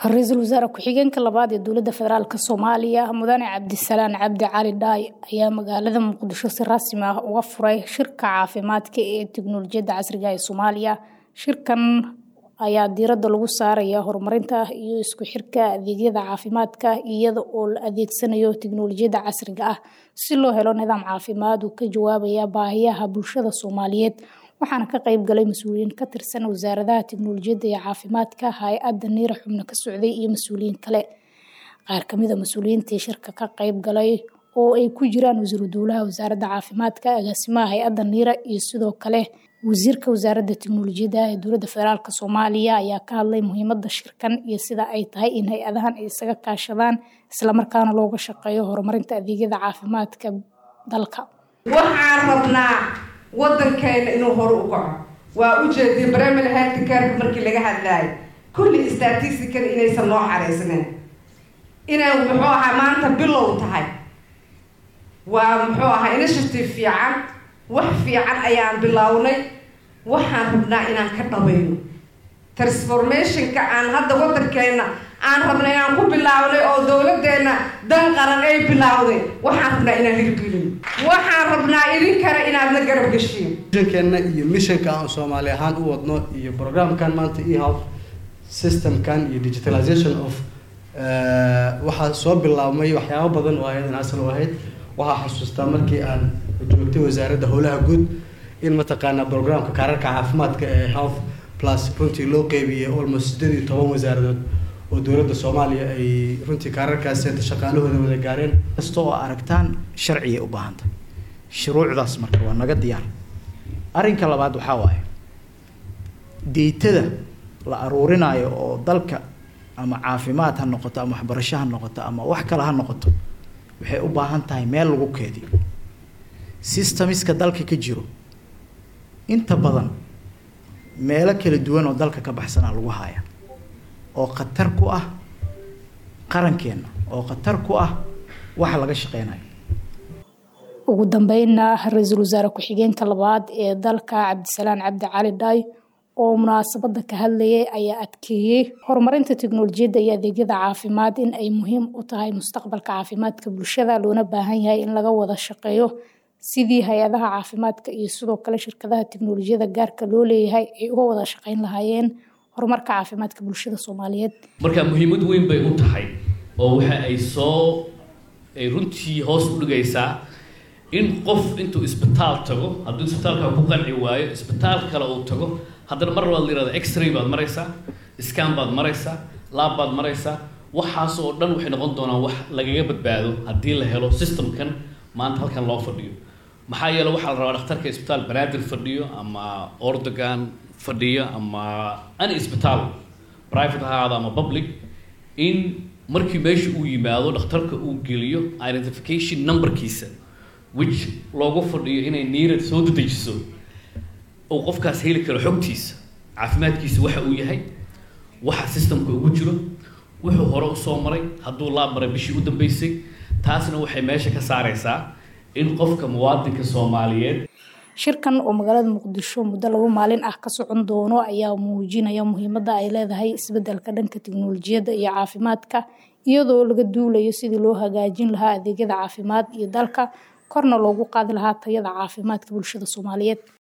ra-iisul wasaare ku-xigeenka labaad ee dowladda federaalk soomaaliya mudane cabdisalaan cabdi cali dhaay ayaa magaalada muqdisho si rasmi ah uga furay shirka caafimaadka ee tiknolojiyadda casriga ee soomaaliya shirkan ayaa diiradda lagu saaraya horumarinta iyo isku xirka adeegyada caafimaadka iyada oo la adeegsanayo tiknolojiyadda casriga ah si loo helo nidaam caafimaad uu ka jawaabaya baahiyaha bulshada soomaaliyeed waxaana ka qayb galay mas-uuliyiin ka tirsan wasaaradaha tiknolojiyadda iyo caafimaadka hay-adda niira xubno ka socday iyo mas-uuliyiin kale qaar kamid a mas-uuliyiintii shirka ka qayb galay oo ay ku jiraan wasiiru dowlaha wasaaradda caafimaadka agaasimaha hay-adda niira iyo sidoo kale wasiirka wasaaradda tiknolojiyadda ee dowladda federaalk soomaaliya ayaa ka hadlay muhiimada shirkan iyo sida ay tahay in hay-adahan ay isaga kaashadaan islamarkaana looga shaqeeyo horumarinta adeegyada caafimaadka dalka waxaan rabnaa wadankeena inuu hore u kaco waa ujeediyay bremil health careka markii laga hadlaayo kulli statistical inaysan noo xaraysnayn inay muxuu ahaa maanta bilow tahay waa muxuu ahaa initiative fiican wax fiican ayaan bilownay waxaan rabnaa inaan ka dhabayno transformationka aan hadda wadankeena aan rabna inaan ku bilaabnay oo dowladeena dan qaran ay bilaawday waxaan rabnaa inaan hirgelino waxaan rabnaa idinkana inaadna garab gashiin mishankeena iyo mishanka aan soomaali ahaan u wadno iyo programkan maanta ehealth systemkan iyo digitalization of waxaa soo bilaabmay waxyaabo badan oo ayadan asal u ahayd waxaa xasuustaa markii aan joogtay wasaaradda howlaha guud in mataqaanaa programka kaararka caafimaadka ee health plus runtii loo qeybiyey almost sideed iyo toban wasaaradood oo dowladda soomaaliya ay runtii kaararkaas shaqaalahooda wada gaareen kasta oo aragtaan sharcigay u baahantay shuruucdaas marka waa naga diyaar arrinka labaad waxaa waaye deytada la aruurinayo oo dalka ama caafimaad ha noqoto ama waxbarasho ha noqoto ama wax kale ha noqoto waxay u baahan tahay meel lagu keediyo systemiska dalka ka jiro inta badan meelo kala duwan oo dalka ka baxsanaa lagu haaya oo khatar ku ah qarankeenna oo khatar ku ah waxa laga shaqeynayo ugu dambeynna ra-iisul wasaare ku-xigeenka labaad ee dalka cabdisalaan cabdi cali dhaay oo munaasabada ka hadlayay ayaa adkeeyey horumarinta tiknolojiyadda iyo adeegyada caafimaad in ay muhiim u tahay mustaqbalka caafimaadka bulshada loona baahan yahay in laga wada shaqeeyo sidii hay-adaha caafimaadka iyo sidoo kale shirkadaha tiknolojiyadda gaarka loo leeyahay ay uga wada shaqeyn lahaayeen horumarka caafimaadka bulshada soomaaliyeed marka muhiimad weyn bay u tahay oo waxa ay soo ay runtii hoos u dhigaysaa in qof intuu isbitaal tago hadduu isbitaalka ku qanci waayo isbitaal kale uu tago haddana mar labaad la yihahda x-ray baad maraysaa scan baad maraysaa laab baad maraysaa waxaas oo dhan waxay noqon doonaan wax lagaga badbaado haddii la helo systemkan maanta halkan loo fadhiyo maxaa yeele waxaa la rabaa dhakhtarka isbitaal banaadir fadhiyo ama ordogan fadhiyo ama any isbitaal private ha ahaado ama public in markii meesha uu yimaado dhakhtarka uu geliyo identification numberkiisa which loogu fadhiyo inay niirad soo dedejiso uu qofkaas heli karo xogtiisa caafimaadkiisa waxa uu yahay waxa systemka ugu jiro wuxuu hore usoo maray hadduu laab maray bishii u dambeysay taasna waxay meesha ka saareysaa in qofka muwaadinka soomaaliyeed shirkan oo magaalada muqdisho muddo laba maalin ah ka socon doono ayaa muujinaya muhiimadda ay leedahay isbeddelka dhanka tiknolojiyadda iyo caafimaadka iyadoo laga duulayo sidii loo hagaajin lahaa adeegyada caafimaad iyo dalka korna loogu qaadi lahaa tayada caafimaadka bulshada soomaaliyeed